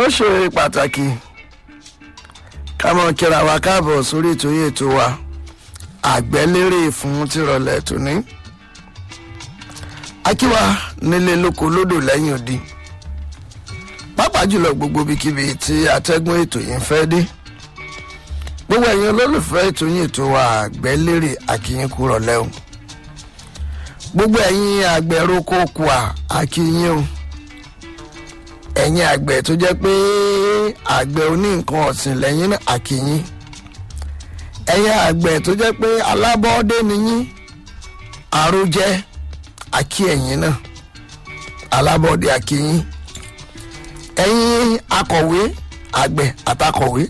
ṣe pàtàkì ká mọ kíra wa káàbọ̀ sórí ètò yìí ètò wa àgbẹ̀lérè fún tìrọ̀lẹ́ tòní. akíwa nílé lóko lódò lẹ́yìn odi pàápàá jùlọ gbogbo ibikíbi tí atẹ́gùn ètò yìí ń fẹ́ dé gbogbo ẹ̀yin olólùfẹ́ ètò yìí ètò wa àgbẹ̀lérè àkíyín kúrọ̀ lẹ́hùn gbogbo ẹ̀yin àgbẹ̀roko kùà àkíyín o ẹ̀yin àgbẹ̀ tó jẹ́ pé àgbẹ̀ oní nǹkan ọ̀sìn lẹ́yìn náà àkíyín ẹ̀yin àgbẹ̀ tó jẹ́ pé alábọ́ọ́dé nìyín àròjẹ àkí ẹ̀yin náà alábọ́ọ́dé àkíyín ẹ̀yin akọ̀wé àgbẹ̀ àtakọ̀wé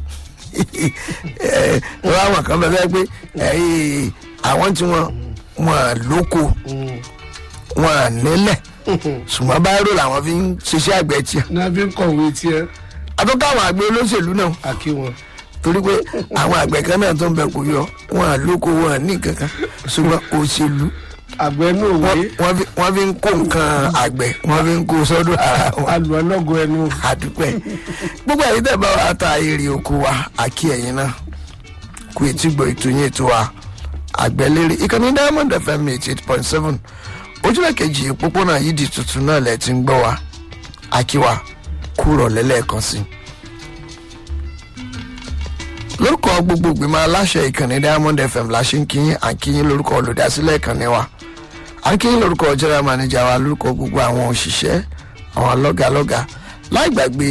lọ́wọ́ àwọn kan bẹ́ẹ̀ pé ẹ̀yin àwọn tí wọ́n wọ́n lóko wọ́n nílẹ̀ ṣùgbọ́n báyìí làwọn fi ń ṣiṣẹ́ àgbẹ̀ tiẹ̀ náà fi ń kọ̀wé tiẹ̀ àtúnkọ́ àwọn àgbẹ̀ olóṣèlú náà àkí wọn. torí pé àwọn àgbẹ̀ kan náà tó ń bẹ kò yọ wọn lóko wọn ní kankan ṣùgbọ́n òṣèlú àgbẹ̀ náà wé wọ́n- wọ́n fi- wọ́n fi ń kó nǹkan àgbẹ̀ wọ́n fi ń kó sọ́dọ̀ ara wọn alù ọlọ́gọ ẹnu. àdúpẹ́ gbogbo ẹ̀yin tẹ̀ bá wa ta èrè oko wa àkí ẹ̀yin náà kú etí gbọ́ ètò yín ètò wa àgbẹ̀lérè ìkànnì diamond fm eighty eight point seven ojúlẹ̀ kejì òpópónà yìí di tuntun náà lẹ̀ ti ń gbọ́ wa àkíwá kúrọ̀ lẹ́lẹ́ẹ̀kan sí i lórúkọ gbogbo ìgbìmọ̀ aláṣẹ ìkànnì diamond fm la ṣe ń kíyìn àkíyìn lórúkọ olùdásílẹ̀ ìkànnì wa àkíyìn lórúkọ general manager wa lórúkọ gbogbo àwọn òṣìṣẹ́ àwọn lọ́gàlọ́gà láì gbàgbé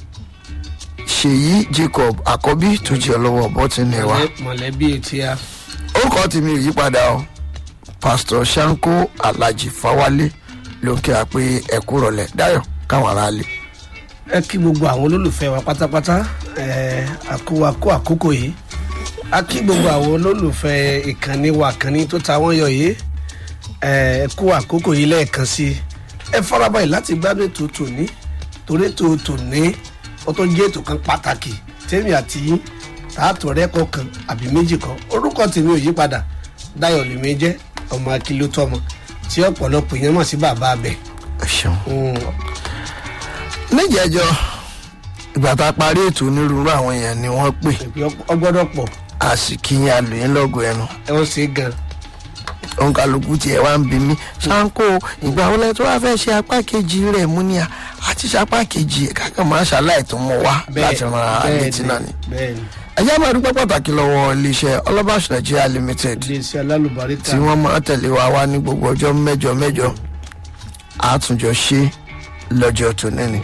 ṣèyí jacob àkọ́bí tó jẹ́ ọlọ́wọ́ bọ́tìnì wa mọ̀lẹ́bí etí a. orúkọ tèmi ò yípadà o pastor sanko alhaji fawale ló ń kí wa pé ẹkú rọlẹ dayo káwọn ará lè. ẹ kí gbogbo àwọn olólùfẹ́ wa pátápátá ẹ àkówakó àkókò yìí a kí gbogbo àwọn olólùfẹ́ ìkànnì wa kànnì tó ta wọ́n yọ yìí ẹ kó àkókò yìí lẹ́ẹ̀kan sí i ẹ farabalẹ̀ láti gbádùn ètò tòní torí ètò tòní ó tó jẹ́ ètò kan pàtàkì tèmi àti yín tààtò rẹ́kọ̀ọ́ kan àbí méjì kan orúkọ tèmi ò yí padà dáyọ̀ lèmi jẹ́ ọmọ akíló tọmọ tí ọ̀pọ̀lọpọ̀ èèyàn mọ̀ sí bàbá abẹ. ẹ ṣeun. Mm, níjẹjọ ìgbà tá a parí ètò onírúurú àwọn èèyàn ni wọ́n pè ìpè ọgbọ́dọ̀ pọ̀ a sì kíyìn alòyìn lọ́gọ̀ ẹnu ẹ wọ́n ṣe é gan. òun kálukú tiẹ̀ wá ń bi mí sanko ìgbà wọlé tó wá fẹ́ ṣe apá kejì rẹ̀ mú ni àti ṣe apá kejì ẹ̀ kákan máa ṣàlàyé tó mọ wá láti ran ara létí náà ni. bẹ́ẹ̀ni ẹjẹ́ máa dúpẹ́ pàtàkì lọ́wọ́ iléeṣẹ́ ọlọ́bàṣ nigeria limited iléeṣẹ́ alálùbáríkà tí wọ́n máa tẹ̀lé wa wá ní gbogbo ọjọ́ mẹ́jọ mẹ́jọ àtúnjọ ṣe lọ́jọ́ tòní ni.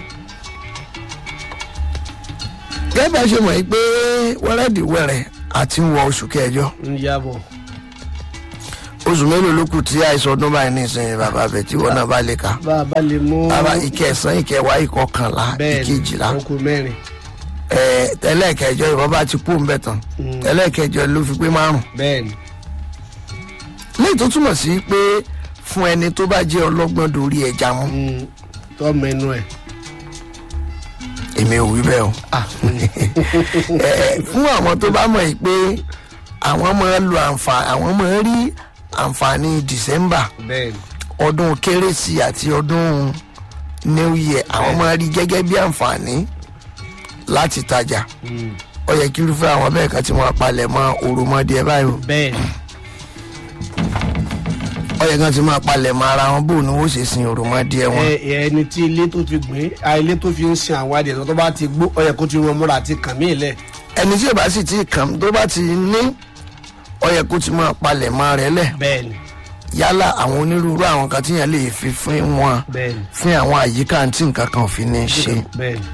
gẹ́gẹ́ bá a ṣe mọ̀ yìí pé wẹ́rẹ́dìwẹ́rẹ́ àti ń wọ oṣù kẹjọ ń yàbọ̀ oṣù mélòó ló kù tí àìsàn ọdún báyìí ní ìsinyìí bàbá bẹ̀ tí wọ́n náà bá lè ka. bá a bá lè mú bàbá ìkẹsàn ìkẹwàá ìkọkànlá bẹ́ẹ̀ni ìkejìlá oko mẹ́rin ẹ̀ tẹ́lẹ̀kẹjọ ìwọ́n bá ti kú ń bẹ̀ tán Mm. tẹ́lẹ̀kẹjọ ló fi pé márùn bẹ́ẹ̀ni léyìí tó túmọ̀ sí pé fún ẹni tó bá jẹ́ ọlọ́gbọ́n dorí ẹja mú Mm, tọ́ mẹ́nu ẹ̀ èmi ò wí bẹ́ẹ̀ o Ah, Ẹ, fún àwọn tó bá mọ̀ yìí pé àwọn máa lo àǹfààní àwọn máa rí àǹfààní december bẹ́ẹ̀ni ọdún kérésì àti ọdún new year àwọn máa rí gẹ́gẹ́ bí àǹfààní láti tajà Mm, ó yẹ kí irúfẹ́ àwọn bẹ́ẹ̀ kan tí wọ́n palẹ̀ mọ́ òròmọdé báyìí o bẹ́ẹ̀ni ó yẹ kan tí wọ́n palẹ̀ mọ́ ara wọn bò ní wọ́n ṣe sin òròmọdé wọn. ẹ ẹ, ẹni tí ilé tó fi gbìn á ilé tó fi ń sin àwọn adìẹ tó bá ti gbó ọ yẹ kó ti rán múra àti kàn mí lẹ̀ ẹni tí ò bá sì ti kàn tó bá ti ní ó yẹ kó ti máa palẹ̀ mọ́ rẹ̀ lẹ̀ bẹ́ẹ̀ni yálà àwọn onírúurú àwọn kan tíyẹn lè fi fún wọn bẹ́ẹ̀ni fún àwọn àyíká tí nǹkan kan ò fi ní ṣe bẹ́ẹ̀ni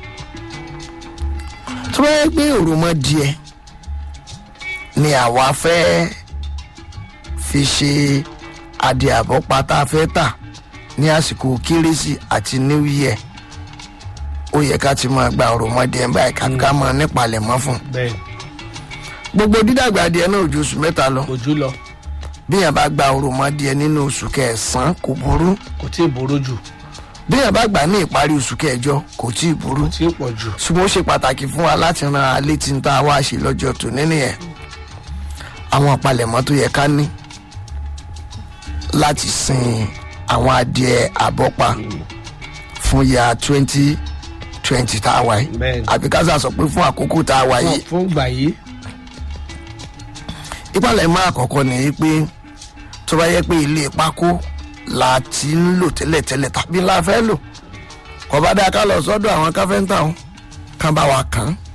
tó bá yẹ pé òròmọdìẹ ni àwa fẹ́ fi ṣe adìẹ àbọ̀pá tá a fẹ́ tà ní àsìkò kérésì àti new year ó yẹ ká ti máa gba òròmọdìẹ báyìí ká ká máa nípalẹ̀mọ́ fún bẹ́ẹ̀ni gbogbo dídàgbà adìẹ náà ò ju oṣù mẹ́ta lọ ojú lọ bí yẹn bá gba òròmọdìẹ nínú oṣù kẹsàn-án kò burú kò tí ì boró jù bí yẹn bá gbà ní ìparí oṣù kẹjọ kò tí ì burú tí ì pọ̀ jù ṣùgbọ́n ó ṣe pàtàkì fún wa láti ran alẹ́ tí ń tá a wá ṣe lọ́jọ́ tó nínú yẹn àwọn àpalẹ̀mọ́ tó yẹ ká ní láti sin àwọn adìẹ àbọ́pa fún ya twenty twenty tá a wà yìí Bẹ́ẹ̀ni. àbí ká sà sọ pé fún àkókò tá a wà yìí fún gbà yìí ìpàlẹ̀ mọ́ àkọ́kọ́ ni pé tó bá yẹ pé ilé pákó la ti ń lò tẹ́lẹ̀tẹ́lẹ̀ tàbí la fẹ́ lò kò bá dáa ká lọ sọ́dọ̀ àwọn káfẹ́ńtà wọn kán bá wa kàn án.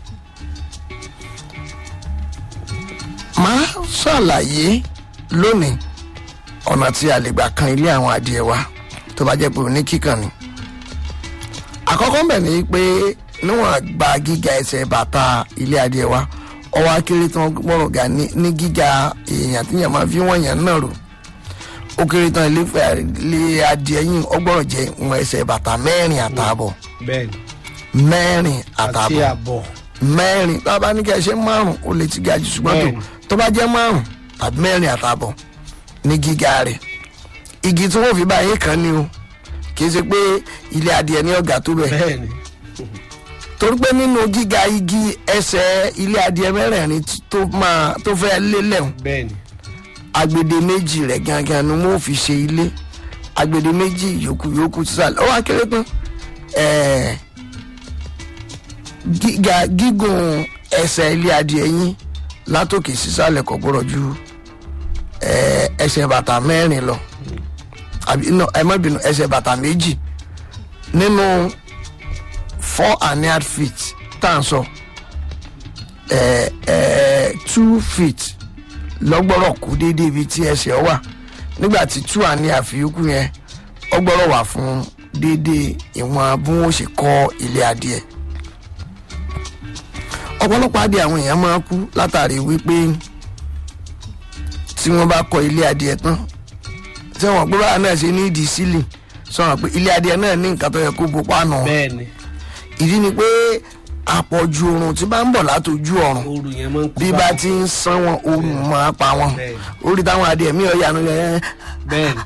máa ṣàlàyé lónìí ọ̀nà tí a lè gbà kan ilé àwọn adìẹ wa tó bá jẹ́ pé òní kíkan ni. àkọ́kọ́ bẹ̀ ni pé níwọ̀n gba gíga ẹsẹ̀ bàtà ilé adìẹ wa ọwọ́ akéré tí wọ́n gbọ́rọ̀ ga ní ní gíga èèyàn tí yàn máa fi wọ́n yàn náà rò ó kéré tán ilé fẹ́ ilé adìẹ yìí ọgbọ́rọ̀ jẹ́ ìwọ̀n ẹsẹ̀ bàtà mẹ́rin àtààbọ̀ bẹ́ẹ̀ni mẹ́rin àti àtààbọ̀ àbọ̀ mẹ́rin tó bá ní kí ẹ ṣe márùn ó lè ti ga jù ṣùgbọ́n tó Bẹ́ẹ̀ni. tó bá jẹ́ márùn tàbí mẹ́rin àtààbọ̀ ní gíga rẹ̀ igi tí wọ́n fi bá yín kan ni o kì í ṣe pé ilé adìẹ ní ọ̀gá tó bẹ̀ bẹ́ẹ̀ni torí pé nínú gíga igi ẹsẹ̀ ilé adìẹ mẹ́rẹ̀ẹ̀rin tí- tó máa tó fẹ́ lélẹ̀ hùn bẹ́ẹ̀ni agbede méjì rẹ̀ gangan ni wọ́n fi ṣe ilé agbede méjì yòókù yòókù sísàlẹ̀ ó wá kéré tán ẹ̀ẹ́ gíga gígùn ẹsẹ̀ ilé adìẹ yín látòkè sísàlẹ̀ kò gbọ́dọ̀ ju ẹ̀ẹ́ ẹsẹ̀ bàtà mẹ́rin lọ àbí no ẹ má bínú ẹsẹ̀ bàtà méjì nínú four and a half feet tá à ń sọ ẹ̀ẹ́ ẹ̀ẹ́ two feet lọ́gbọ́rọ̀ kú déédéé ibi tí ẹsẹ̀ ọ wà nígbà tí two and a half yòókù yẹn ọgbọ́rọ̀ wà fún déédéé ìwọ̀n bí wọ́n ṣe kọ́ ilé adìẹ ọ̀pọ̀lọpọ̀ adìẹ àwọn èèyàn máa kú látàrí wípé tí wọ́n bá kọ́ ilé adìẹ tán tí wọ́n gbé báyà náà ṣe ní ìdí sílì sọ̀rọ̀ pé ilé adìẹ náà ní nǹkan tó yẹ kó bo páànù bẹ́ẹ̀ni ìdí ni pé àpọ̀jù oòrùn tí bá ń bọ̀ látòjú ọ̀run ooru yẹn máa ń kú bí bá ti ń san wọn oòrùn máa pa wọn Bẹ́ẹ̀ni. orí táwọn adìẹ mi ò yanu yẹn bẹ́ẹ̀ni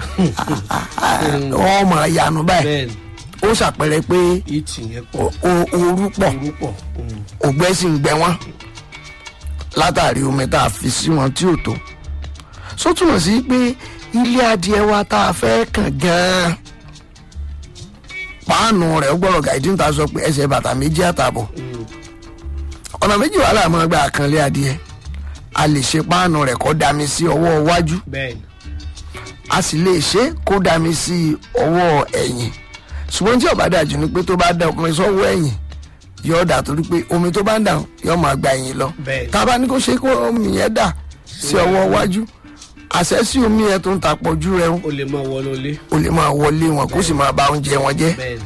wọn máa yanu báyìí bẹ́ẹ̀ni ó ṣàpẹrẹ pé ìtì yẹn pọ̀ o- o- ooru pọ̀ ooru pọ̀ Mm. ògbẹ́ sì ń gbẹ wọ́n látàrí omi tá a fi sí wọn tí ò tó só túmọ̀ sí pé ilé adìẹ wa tá a fẹ́ kàn gan-an páànù rẹ̀ ó gbọ́dọ̀ gàdí níta sọ pé ẹsẹ̀ bàtà méjì àtààbọ̀ Mm. ọ̀nà méjì wàhálà máa gba àkànlé adìẹ a lè ṣe páànù rẹ̀ kó dami sí ọwọ́ iwájú bẹ́ẹ̀ni a sì lè ṣe kó dami sí ọwọ́ ẹ̀yìn ṣùgbọ́n tí ó bá dájú ni pé tó bá da ọkùnrin sọ́wọ́ ẹ̀yìn yóò dà torí pé omi tó bá ń dà yóò máa gba ẹ̀yìn lọ Bẹ́ẹ̀ni. tá a bá ní kó ṣe kó omi yẹn dà sí ọwọ́ iwájú àṣẹ sí omi yẹn tó ń ta pọ̀jù rẹ̀ o lè máa wọlé olé ó lè máa wọlé wọn kó sì máa ba oúnjẹ wọn jẹ́ bẹ́ẹ̀ni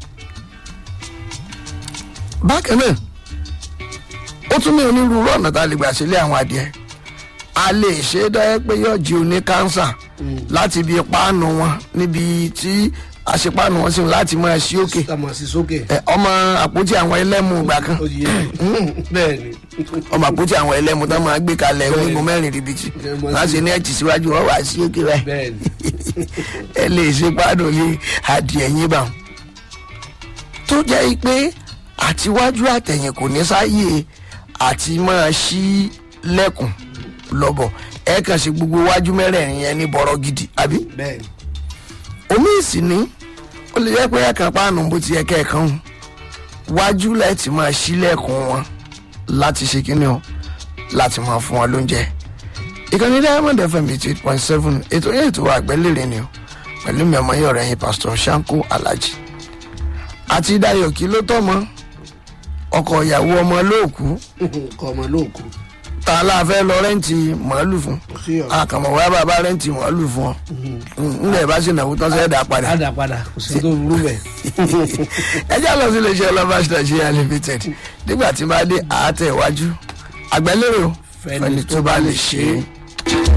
bákan náà ó tún ní onírúurú ọ̀nà tá a lè gbà sílé àwọn adìẹ a lè ṣe é dáyẹ pé yóò jí oní kánsà láti ibi páànù wọn níbi tí àṣepáànù wọn sì ń láti máa ṣí òkè sàmọ̀ sí sókè Ẹ, ọmọ àpótí àwọn ẹlẹ́mu ìgbà kan ó yẹ bẹ́ẹ̀ni ọmọ àpótí àwọn ẹlẹ́mu tó máa gbé kalẹ̀ onígun mẹ́rin ribiti Bẹ́ẹ̀ni. láti ní ẹ̀tì síwájú wọn wá sí òkè rẹ̀ bẹ́ẹ̀ni ẹ lè ṣe páànù ní adìẹ yín bá wọn. tó jẹ́ pé àtiwájú àtẹ̀yìn kò ní sáyè àti máa ṣí lẹ́kùn lọ́bọ̀ ẹ kàn ṣe gbogbo wájú mẹ́rẹ̀ẹ̀rin yẹn ní bọ̀rọ̀ gidi àbí bẹ́ẹ̀ni omi ìsìn ní ó lè jẹ́ pé ẹ̀kan páànù bó ti yẹ kẹ́ẹ̀kan hùn wájú láti máa ṣílẹ̀kùn wọn láti ṣe kíni o láti máa fún wọn lóúnjẹ ìkànnì diamond fm eighty eight point seven ètò yẹn ètò àgbẹ̀lérè ni o pẹ̀lú mi ọmọ yẹn ọ̀rẹ́ yín pastor Shanko Alhaji àti Dayọ̀ kí ló tọ́ mọ́ ọkọ ìyàwó ọmọ lóòkú kọ́ ọmọ lóòkù ta la fẹ́ lọ rẹ́ǹtì màálù fún sí ọ àkàmọ̀ wá bàbá rẹ́ǹtì màálù fún ọ ńlẹ̀ bá sì nàwó tán sẹ́ẹ̀dá padà padà padà kò sí tó burú bẹ́ẹ̀ ẹ jẹ́ lọ sí iléeṣẹ́ lovers nigeria limited nígbà tí máa dé àátẹ̀ iwájú àgbẹ̀lérò Fẹ́ni fẹ́ni tó bá lè ṣe é.